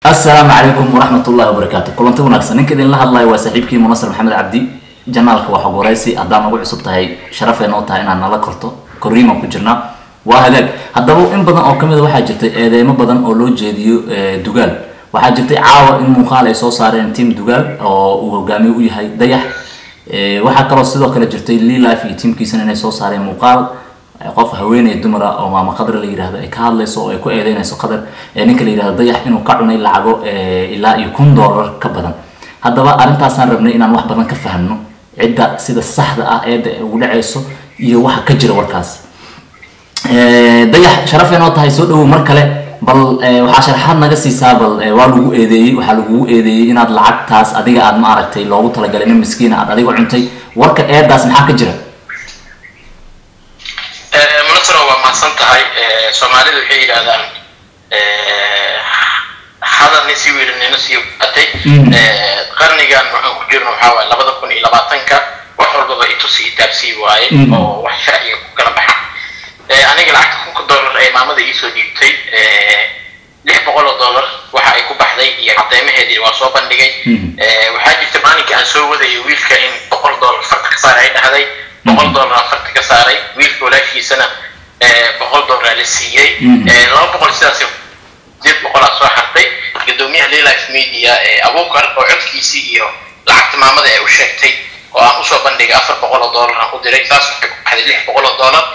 asalaamu calaykum waraxmat ullahi wabarakaatu kulanti wanaagsan ninka idinla hadlayo waa saaxiibkii munasir maxamed cabdi janaalka waa xog waraysi haddaa nagu cusub tahay sharafee noo tahay inaad nala korto korriimaan ku jirnaa waa hagaag haddaba in badan oo kamid a waxaa jirtay eedeymo badan oo loo jeediyo dugaal waxaa jirtay caawa in muuqaal ay soo saareen team dugaal oo uu hogaamiye u yahay dayax waxaa kaloo sidoo kale jirtay lilife iyo tiamkiisana inay soo saareen muuqaal qof haweeney dumara oo maama qadar la yidhahdo ay ka hadlayso oo ay ku eedeynayso qadar ninka la yidhahdo dayax inuu ka cunay lacago ilaa iyo kun dollar ka badan haddaba arrintaasaan rabnay inaan wax badan ka fahmno cidda sida saxda ah eedda ugu dhacayso iyo waxa ka jira warkaas dayax sharafay noo tahay soo dhawow mar kale bal waxaa sharaxaad naga siisaa bal waa lagu eedeeyey waxaa lagugu eedeeyey inaad lacagtaas adiga aad ma aragtay loogu talagalay nin miskiina aad adiga cuntay warka eedaas maxaa ka jira munasaro waa mahadsan tahay soomaalidu waxay yidhaahdaan hadal nin sii wiili nina sii atay qarnigan waxaan ku jirno waxaa waaye labada kun iyo labaatanka wax walbaba itusi itaabsii waaye oo wax sharciga ku kala baxa aniga lacagta kunka dollar ee maamada iisoo dhiibtay lix boqol oo dollar waxa ay ku baxday iyo cadeymaheedii waa soo bandhigay waxaa jirta maalinka aan soo wadayay wiilka in boqol dollar farta ka saar ay dhahday boqol dollar farta ka saaray wiilka walaashiisana boqol dollar la siiyey laba boqol sidaas sideed boqolaa soo hartay gudoomiyaha lilife media ee abuukar oo codkiisii iyo lacagta maamada ee u sheegtay oo aan usoo bandhigay afar boqol oo dollar aan ku diray saas waxay ku baxday lix boqol oo dollar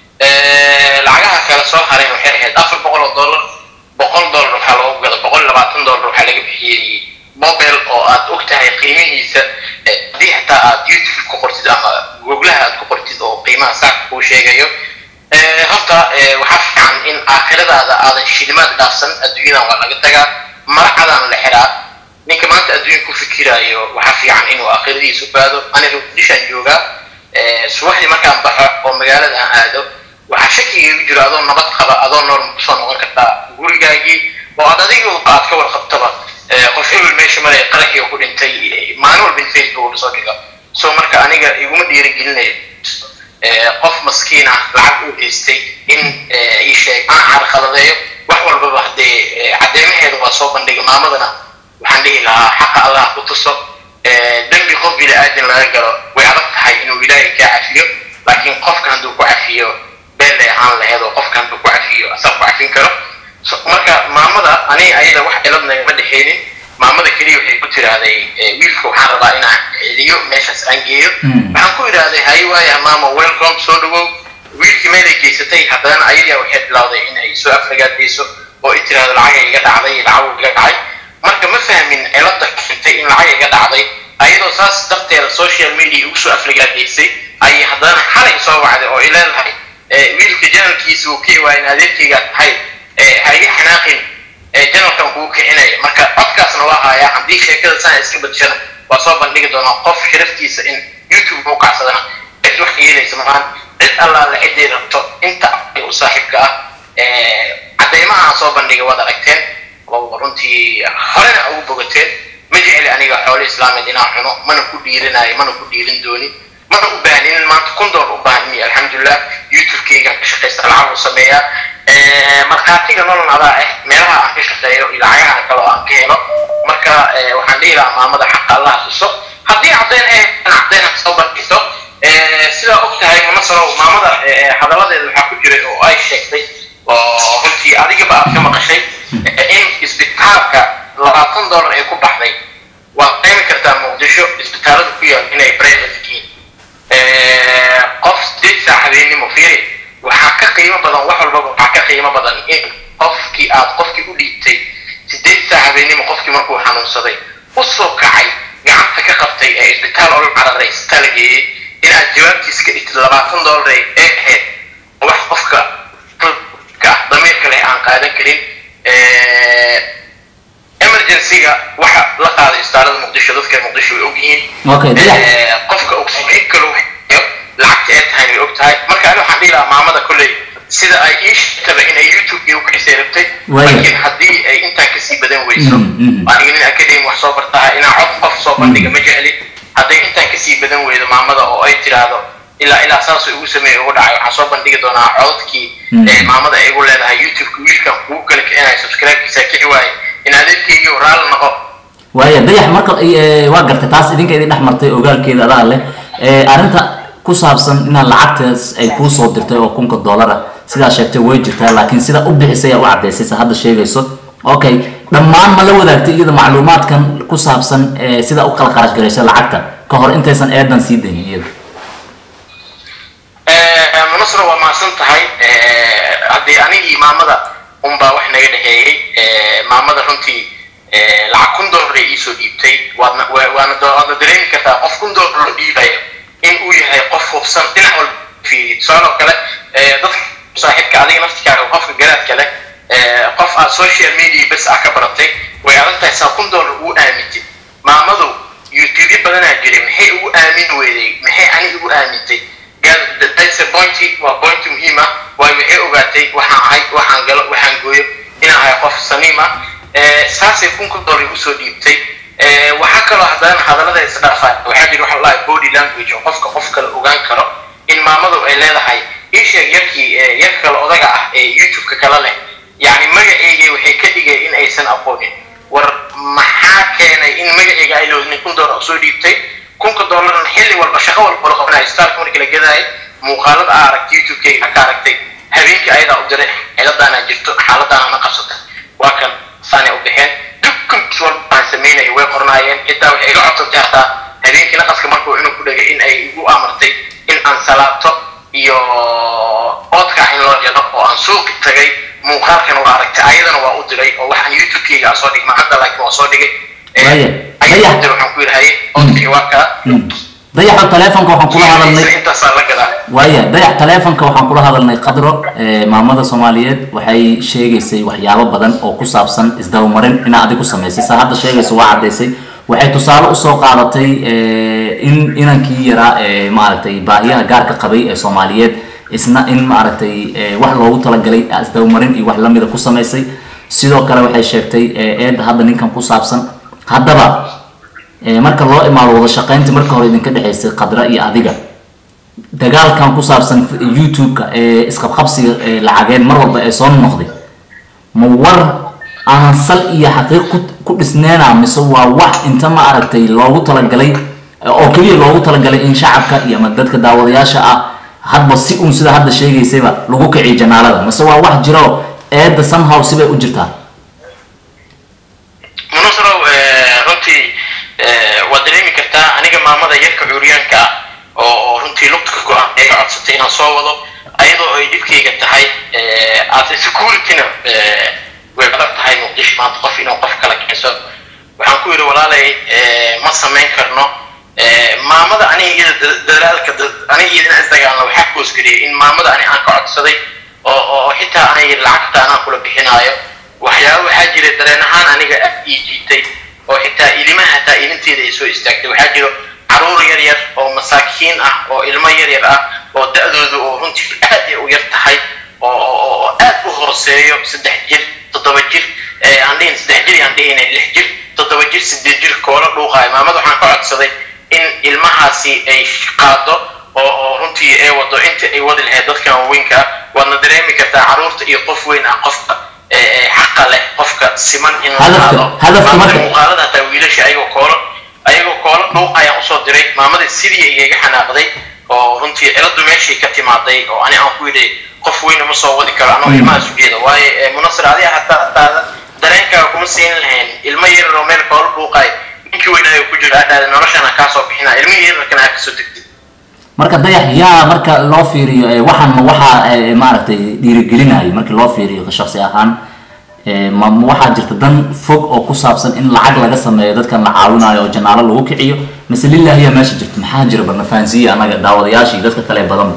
lacagaha kale soo hareen waxay ahayd afar boqol oo dollar boqol dollar waxaa loogu gada boqol iyo labaatan dollar waxaa laga bixiyey mobile oo aad og tahay qiimihiisa haddii xataa aad youtube ku qortid ama googlaha aad ku qortid oo qiimaha saaka kuu sheegayo horta waxaa fiican in aakhiradaada aadan shilimaad dhaafsan adduunyadan waa laga tagaa maracadaan la xiraa ninka maanta adduunka ku fikiraayo waxaa fiican inuu aakhiradiisu baado aniga dishaan joogaa subaxdii markaan baxo oo magaalada aan aado waxaa shakiga igu jiro adoo nabad qaba adoo nool kusoo noqon kartaa gurigaagii oo aad adiga aad ka warqabtaba qof hebel meesha maray qaraxii ku dhintay maalin walba in facebook lasoo dhigo so marka aniga iguma dhiirigelinayo qof maskiin ah lacag uu haystay in ii sheeg aan carqaladeeyo wax walbaba haddee cadeymaheeda waa soo bandhiga maamadana waxaan dhihi lahaa xaqa allah ku tuso dembi qof bini aadan laga galo way adag tahay inuu ilaahay kaa cafiyo laakiin qofka hadduu ku cafiyo been lay ahaan laheed oo qofka hadduu ku cafiyo asaa ku cafin karo marka maamada ani ayada wax ciladna ma dhexeynin maamada keliya waxay ku tiraahday wiilka waxaan rabaa inaan celiyo meeshaas aan geeyo waxaan ku idhaahday hay waaya maama welcome soo dhawow wiilkii meelay geysatay haddana ayadia waxay bilowday in ay soo aflagaadayso oo ay tiraahdo lacaga iga dhacday lacag iga dhacay marka ma fahmin cilada keentay in lacag iga dhacday ayadoo saas darteeda social media ugu soo aflagaadaysay ayay haddana xalay soo wacday oo ay leedahay wiilka janalkiisa uu kii waa in adeerkayga tahay ha iga xanaaqin janalkan kugu kicinaya marka codkaasna waa hayaa haddii sheekada saa iska badshana waa soo bandhigi doonaa qof sharaftiisa in youtube u kacsadana cid wax yeelaysa maaan cid allaale ciday rabto inta u saaxiibka ah cadeymaha aan soo bandhigay waad aragteen oo runtii horena ugu bogateen ma jecli aniga xoolo islaameed inaan cuno mana ku dhiirinayo mana ku dhiirin doonin mana u baahnin maanta kun dool u baahnin alxamdulilah youtube-kayga ka shaqaysta lacag u sameeyaa markhaatiga nolol adaa ah meelaha aan ka shaqeeyo iyo lacagaha kale oo aan ka helo marka waxaan dhihi lahaa maamada xaqa allah tuso haddii caddeyn eh caddeyn ha soo bandhigto sidaa og tahay masalow maamada hadalladeeda waxaa ku jiray oo ay sheegtay oo runtii adigaba aad ka maqashay in isbitaalka labaatan dollar ay ku baxday waad qiimi kartaa muqdisho isbitaalada ku yaal inay private yihiin qof sideed saac habeennimo fiiri waxaa ka qiimo badan wax walbaba waxaa ka qiimo badan in qofkii aad qofkii u dhiibtay sideed saac habeennimo qofkii markuu xanuunsaday u soo kacay gacanta ka qabtay ee isbitaal oo la cararay isbitaal la geeyey inaad jawaabtiis ka dhigtid labaatan dollar ee ahayd wax qofka damiirka leh aan qaadan karin emergency-ga waxa la qaaday istaalada muqdisho dadka muqdisho way ogyihiin qofka oxygen kale lacagta ee tahay way og tahay marka ani waxaan dhihi lahaa maamada kolley sida ay ii sheegtaba inay youtube iyo kaisay rabtay laakiin haddii ay intaan kasii badan weyso aniga nin academy wax soo bartaha inaan cod qof soo bandhiga ma jecli hadday intaan kasii badan weydo maamada oo ay tiraahdo ilaa ilaa saasoo igu sameeyay ugu dhacay waxaan soo bandhigi doonaa codadkii maamada ay igu leedahay youtube-ka wiilkan kugu kala kicinaya subscribe-kiisa kici waaye in adeerkeygiio waaya dayax marka waa gartay taas idinka idin dhex martay ogaalkeeda adaa leh arrinta ku saabsan inaad lacagtaas ay kuu soo dirtay oo kunka dollara sidaa sheegtay way jirtaa laakiin sida u bixisay aa u cadaysay sa hadda sheegayso okay dhammaan ma la wadaagtay iyada macluumaadkan ku saabsan sida u kala qarash garaysa lacagta ka hor intaysan eedan sii daynin iyada manusra waa mahadsan tahay haddii anigii maamada unbaa wax naga dhexeeyey maamada runtii lacag kun dollar ay iisoo dhiibtay waadna waana waadna dareemi kartaa qof kun dollar loo dhiibayo in uu yahay qof hubsan dhinac walba fiiriyo tusaale oo kale dadka saaxiibka adiga naftikaaga qofka garaadka leh qof aad social media bes ah ka baratay way adag tahay saa kun dollar ugu aamintay maamadu youtube badanaa jiray maxay ugu aamin weyday maxay ani ugu aamintay that's a point waa point muhiim ah waayo waxay ogaatay waxaan ahay waxaan galo waxaan gooyo inaan ahay qof saniim ah saasay kunka dollar usoo dhiibtay waxaa kaloo haddana hadallada isdhaafaa waxaa jira waxa lahay body language oo qofka qof kale ogaan karo in maamadu ay leedahay isheeg yarkii yarka kale odaga ah ee youtube-ka kala leh yacni magaceygay waxay ka dhigay in aysan aqoonin war maxaa keenay in magaceyga ay loodnin kun dollar soo dhiibtay kunka dollarna xilli walba shaqo walba la qabanayo starka markii la gadaayo muuqaalada aa aragtay youtube-kayga ka aragtay habeenkii ayadaa u diray xeeladaana jirto xaaladaana na qabsatay waa kan saanay u baxeen dukumkiis walba aan sameynaya way qornaayeen xitaa waxay iga codsatay hataa habeenkii naqaska markuu inuu ku dhagay in ay igu amartay in aan salaato iyo oodkaa in loo jelo oo aan suuqi tagay muuqaalkan waa aragtay ayadana waa u diray oo waxaan youtube-kayga soo dhigay macadda laakiin waa soo dhigay ayadana dir waxaan ku yidhahay oodkii waa kaa dayaxa taleefonka waxaan kula hadalnay intaasaa la gadaa waaya dayax taleefonka waxaan kula hadalnay qadro maamada soomaaliyeed waxay sheegaysay waxyaabo badan oo ku saabsan isdabamarin inaa adig ku samaysay saa hadda sheegayso waa caddaysay waxay tusaale usoo qaadatay in inankii yaraa ee maaragtay baahiyaha gaarka qabay ee soomaaliyeed isna in maaragtay wax loogu talagalay isdabamarin iyo wax lamida ku samaysay sidoo kale waxay sheegtay eedda hadda ninkan ku saabsan haddaba marka loo imaado wada shaqaynta marka hore idinka dhexaysay qadra iyo adiga dagaalkan ku saabsan youtube-ka ee isqabqabsiga lacageed mar walba ee soo noqday ma war aanan sal iyo xaqiiq ku dhisneena mise waa wax inta ma aragtay loogu talagalay oo keliya loogu talagalay in shacabka iyo ama dadka daawadayaasha ah hadba si uun sida hadda sheegaysayba lagu kiciyo janaalada mise waa wax jiro eedda somehow sibay u jirtaa munasrow runtii waad dareemi kartaa aniga maamada yarka cuuryaanka ah oo runtii lugta ka go-an iga codsatay inaan soo wado ayadoo ay dhibkayga tahay as securityna way adag tahay muqdisho maanta qof inuu qof kala keenso waxaan ku yidhi walaalay ma samayn karno maamada aniga iyada dadaalka aniga iyadana isdagaalna waxaa koosgeliyay in maamada ani aan ka codsaday oo oo xitaa anay lacagta anaan kula bixinaayo waxyaaba waxaa jira dareen ahaan aniga ii jiitay oo xitaa ilimaha hataa ilinteeda ay soo istaagtay waxaa jiro caruur yar yar oo masaakiin ah oo ilmo yar yar ah oo da-dooda oo runtii aad ay u yar tahay oo aad u hooseeyo saddex jir toddoba jir aan dhihin saddex jir aan dhihina lix jir toddoba jir sideed jir koola dhuuqaayo maamada waxaan ka codsaday in ilmahaasi ay qaado oo oo runtii ay wado inta ay wadi lahayd dadkan waaweynka ah waadna dareemi kartaa caruurta iyo qof weyn ah qofka xaqa leh qofka siman in la qaado muuqaalada hataa wiilasha ayagoo koolo ayagoo koolo dhuuq ayaan usoo diray maamadii sidii igaga xanaaqday oo runtii ciladu meeshii ka timaaday oo ani aan ku yidhi qof weyn uma soo wadi karo anoo ilmahaas ujeeda waayo munasir adiga hataa hataada dareenkaaga kuma siin lahayn ilmo yarar oo meel koolo dhuuqaay ninkii weynaayo ku jiro adhaada noloshana kaa soo bixina ilmihii yararkana aa kasoo degtay marka dayax yaa marka loo fiiriyo waxaan ma waxaa maaragtay dhiirigelinayo markii loo fiiriyo shaksi ahaan ma waxaa jirta dan fog oo ku saabsan in lacag laga sameeyo dadkan la caawinayo oo janaalo lagu kiciyo mise lillahiya meesha jirta maxaa jira barna fahansiiya anaga daawadayaasha iyo dadka kale badan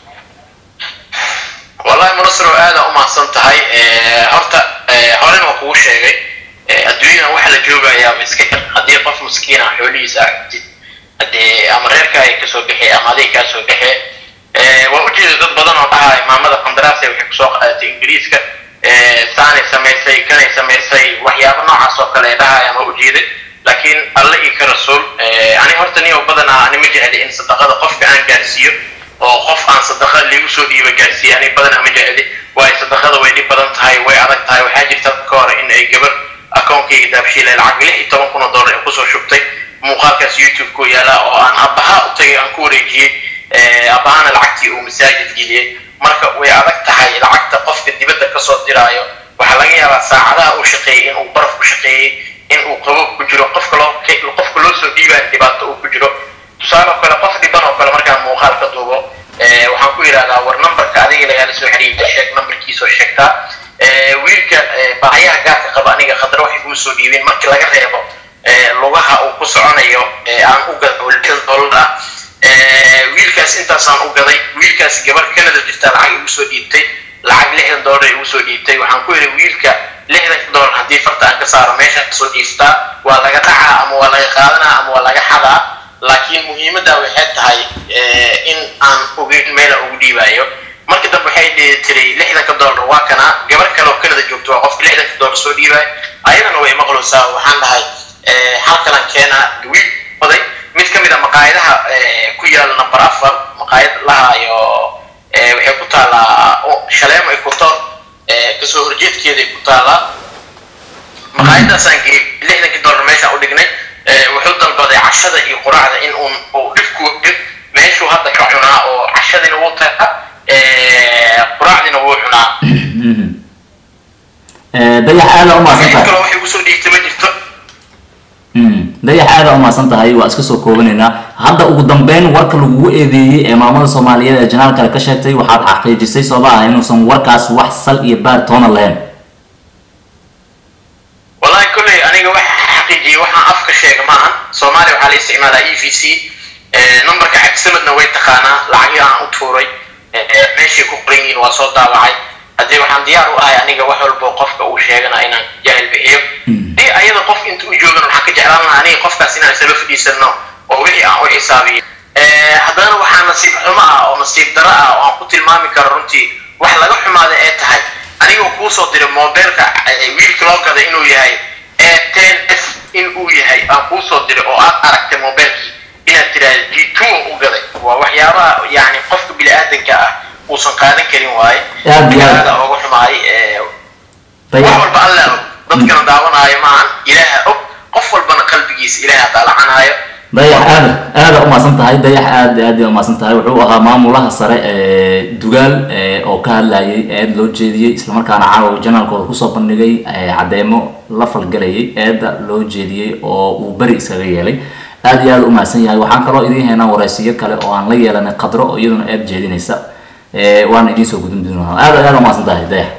wallahi munasiro aada u mahadsan tahay horta horena waa kugu sheegay adduunyadan waxa la joogayaa iska yar haddii qof maskiina xoolihiisa aragtid haddee ama reerka ay kasoo baxee ama aday kaa soo baxee waa ujeeda dad badan oo dhahay maamada qandaraas waxay kusoo qaadatay ingiriiska saanay samaysay kanay samaysay waxyaabo noocaas oo kale dhahayaan waa ujeeday laakiin alle iyo ka rasuul ani horta niyo badanaa ani ma jecli in sadaqada qofka aan gaarsiiyo oo qof aan sadaqa liigu soo dhiiba gaarsiiya ani badanaa ma jecli waayo sadaqada way dhib badan tahay way adag tahay waxaa jirta ka hore in ay gabar akoonkayga daabshiila lacag lix iyo toban kun oo dollar ee kusoo shubtay muuqaalkaas youtube ku yaala oo aan abaha u tagay aan ku wareejiyey abahana lacagtii uu masaajid geliyey marka way adag tahay lacagta qofka dibadda kasoo diraayo waxaa laga yaabaa saacadaha uu shaqeeyey in uu baraf ku shaqeeyey in uu qabob ku jiro qofka loo qofka loo soo dhiibaayo dhibaato uu ku jiro tusaale oo kale qof dhiban oo kale markaan muuqaal ka duubo waxaan ku yidhahdaa war numberka adiga lagaala soo xiriirta sheeg numberkiisoo sheegtaa wiilka baahayaha gaarka qaba aniga khadra waxay kuma soo dhiibeen markii laga reebo lugaha uu ku soconayo aan u gada oo lixdan dollar ah wiilkaas intaasaan u gaday wiilkaas gabar canada jirtaa lacag igu soo dhiibtay lacag lixdan dollar igu soo dhiibtay waxaan ku yidhi wiilka lixdanka dollar haddii farta aan ka saaro meesha soo dhiiftaa waa laga dhacaa ama waa laga qaadanaa ama waa laga xadaa laakiin muhiimadda waxay tahay in aan ogeyn meela ugu dhiibaayo markii dambe waxay tiray lixdanka dollar waa kana gabar kale oo canada joogto waa qofka lixdanka dollar soo dhiibaayo ayadana way maqloosaa waxaan dhahay halkalan keenaa wiil oday mid ka mid a maqaayadaha ku yaala number afar maqaayad lahaayo waxay ku taallaa shaleemo equator kasoo horjeedkeeday ku taallaa maqaayadaasaan geeyey lixdankii dollar meeshaan u dhignay wuxuu dalbaday cashada iyo quraacda in uun uu dhibku meeshuu hadda ka cunaa oo cashadina wuu tagaa quraacdina wuu cunaa dayax aada umaasan tahay kale waxay usoo dhiigtay ma jirto dayax aada umaasan tahay waa iska soo koobanaynaa hadda ugu dambeyn warka lagugu eedeeyey ee maamada soomaaliyeed ee janaal kale ka sheegtay waxaad xaqiijisay sooba ah inuusan warkaas wax sal iyo baar toona lahayn wallahi kolley aniga waxa xaqiijiyey waxaan afka sheega maahan soomaaliya waxaa la isticmaalaa e v c numberka cabdisamadna way taqaanaa lacagii aan u tuuray meeshay ku qoran yihiin waa soo daawacay haddii waxaan diyaar u ahay aniga wax walbo qofka uu sheegana inaan jahil bixiyo dii ayada qof inta u joogan waxaan ka jeclaan lahaa aniga qofkaas inaan isla fadhiisano oo wixii aan u xisaabiyo haddana waxaa nasiib xumo ah oo nasiib daro ah oo aan ku tilmaami karo runtii wax laga xumaada ee tahay anigoo kuu soo diray mobilka wiilka loo gaday inuu yahay e ten s in uu yahay aan kuu soo diray oo aad aragtay mobilkii inaad tiraahdo g two u gaday waa waxyaabaha yani qofka bini aadanka ah uusan qaadan karin waaye Aad iyo aad. aada ooga xumaay wax dayax walba alla og dadkana daawanaayo maahan ilaaha og qof walbana qalbigiisa ilaaha daalacanaayo dayax aada aada umaasan tahay dayax aada aada umaasan tahay wuxuu ahaa maamulaha sare ee dugaal ee oo ka hadlayay eed loo jeediyey islamarkaana caawa janaalkooda kusoo bandhigay ee caddeemo la falgalayay eedda loo jeediyey oo uu beri iskaga yeelay aada iyo aada umahadsan yahay waxaan kaloo idiin haynaa waraysiyo kale oo aan la yeelanay qadro oo iyaduna eed jeedinaysa ee waana idiin soo gudin doonaa aada aada umahadsan tahay dayax